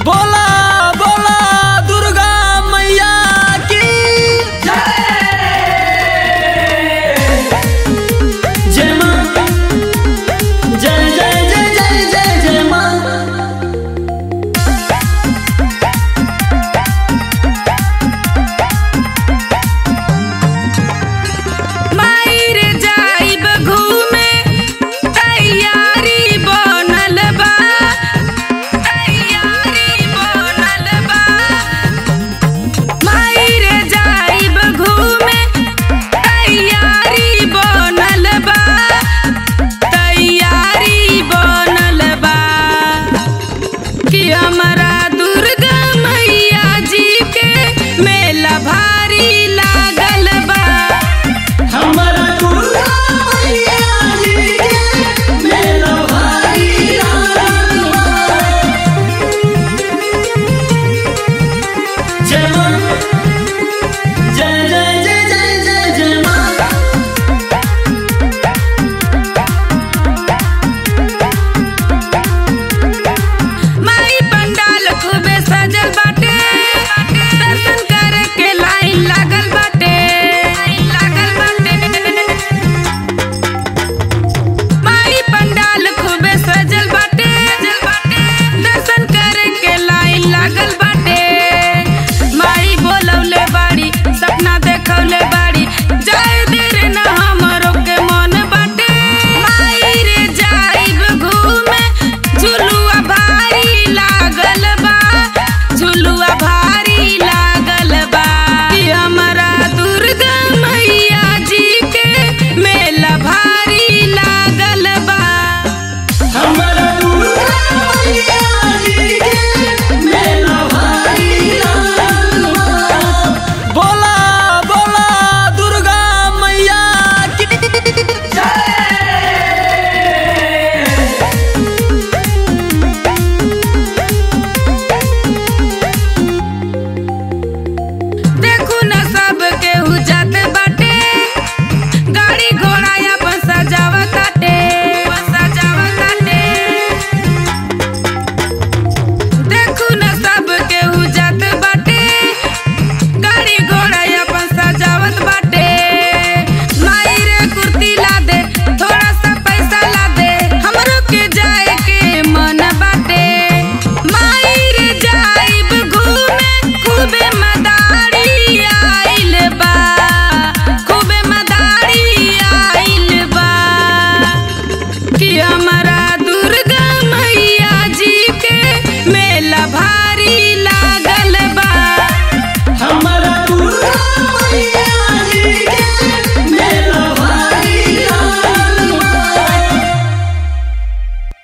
बोला बोला दुर्गा मैया की जय माँ जय जय जय जय जय जय माँ मायर जाइब घूमे तैयारी बनल बा तैयारी बनल बा मायर जाइब घूमे तैयारी बनल बा तैयारी बनल बा कि हमरा दुर्गा मैया जी के मेला भारी